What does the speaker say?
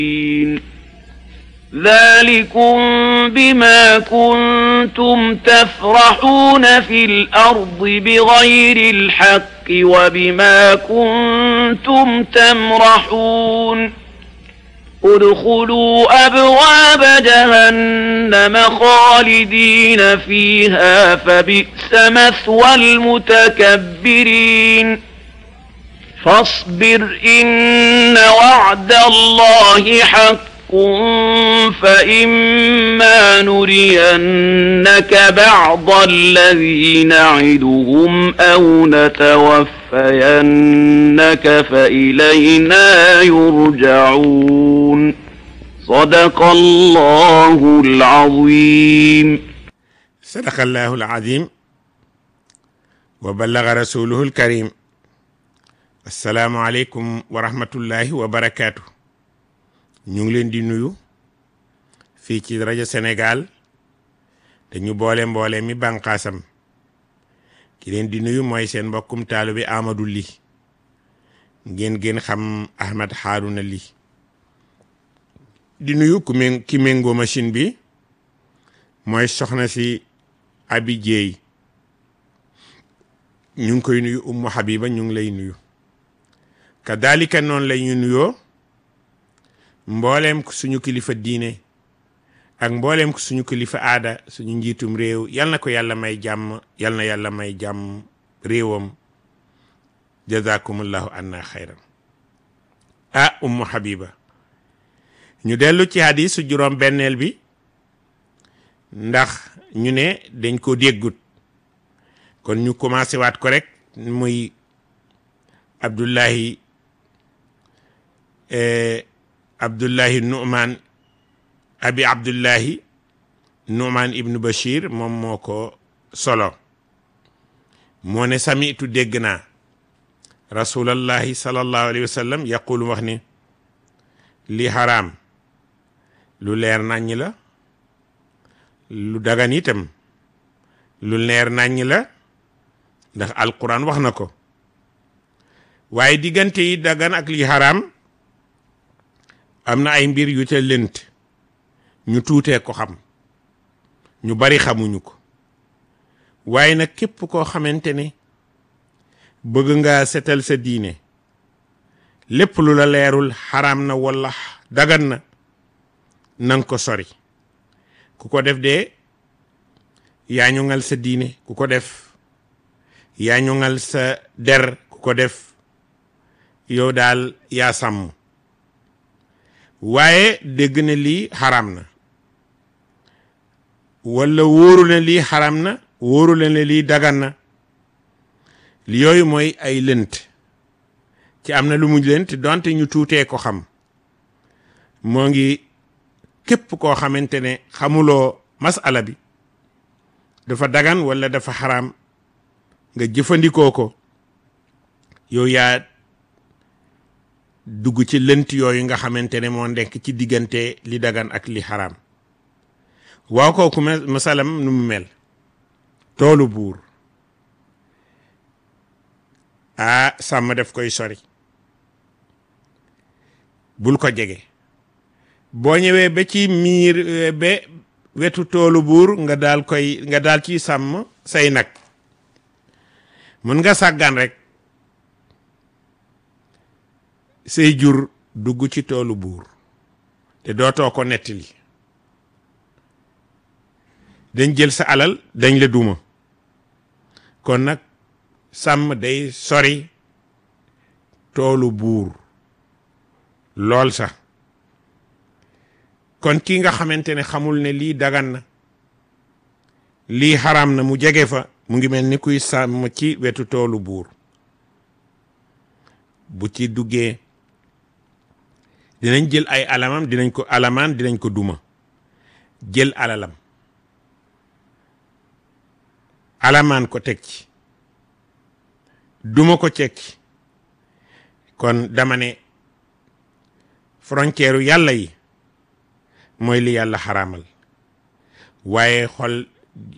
ذلكم بما كنتم تفرحون في الأرض بغير الحق وبما كنتم تمرحون ادخلوا أبواب جهنم خالدين فيها فبئس مثوى المتكبرين فاصبر إن وعد الله حق فإما نرينك بعض الذي نعدهم أو نتوفينك فإلينا يرجعون صدق الله العظيم صدق الله العظيم وبلغ رسوله الكريم السلام عليكم ورحمة الله وبركاته ñu ngi leen di nuyu fii ci rajo Sénégal dañu boole mboole mi bànqaasam ki leen di nuyu mooy seen mbokkum taalu bi Amadou Ly ngeen gën xam Ahmed Harouna Ly di nuyu ku mé ki méngoo machine bi mooy soxna si Abi Jeey ñu ngi koy nuyu Ummu Habiba ñu ngi lay nuyu kadalika noonu lay ñu nuyoo mbooleem suñu kilifa diine ak mbooleem suñu kilifa aada suñu njiitum réew yal na ko yàlla may jàmm yal na yàlla may jàmm réewam jazakumullahu anna xayran ah ummu habiba ñu dellu ci hadisu juróom benneel bi ndax ñu ne dañ ko déggut kon ñu commencé waat ko rek muy abdullahi abdullahi nu'man abi abdullahi nu'man ibnu bashir moom moo ko solo moo ne samitu dégg naa rasulallahi sallallahu alayhi wa sallam yaqulu wax ni li xaraam lu leer naññ la lu dagan itam lu leer naññ la ndax alquran wax na ko waaye diggante yi dagan ak li xaraam am na ay mbir yu te lënt ñu tuutee ko xam ñu bari xamuñu ko waaye nag képp koo xamante ne bëgg nga setal sa diine lépp lu la leerul xaraam na walla dagan na nang ko sori ku ko def de yaa ñu ngal sa diine ku ko def yaa ñu ngal sa der ku ko def yow daal yaa sàmm waaye dégg na lii xaram na walla wóoru na lii xaram na wóoru na ne lii dagan na li yooyu mooy ay lënt ci am na lu mu lënt donte ñu tuutee ko xam moo ngi képp koo xamante ne xamuloo masala bi dafa dagan walla dafa xaram nga jëfandikoo ko yow yaa dugg ci lënt yooyu nga xamante ne moo nekk ci diggante li dagan ak li xaraam waaw kooku masalam nu mu mel toolu buur ah sàmm def koy sori bul ko jege boo ñëwee ba ci miir ba wetu toolu buur nga daal koy nga daal ci sàmm say nag mën nga sàggan rek say jur dugg ci toolu buur te dootoo ko nettali dañ jël sa alal dañ la duma kon nag sàmm day sori toolu buur lool sax kon ki nga xamante ne xamul ne lii dagan na lii xaraam na mu jege fa mu ngi mel ni kuy sàmm ci wetu toolu buur bu ci duggee dinañ jël ay alamam dinañ ko alamaan dinañ ko duma jël alalam alamaan ko teg ci duma ko teg ci kon dama ne frontière yàlla yi mooy li yàlla xaraamal waaye xol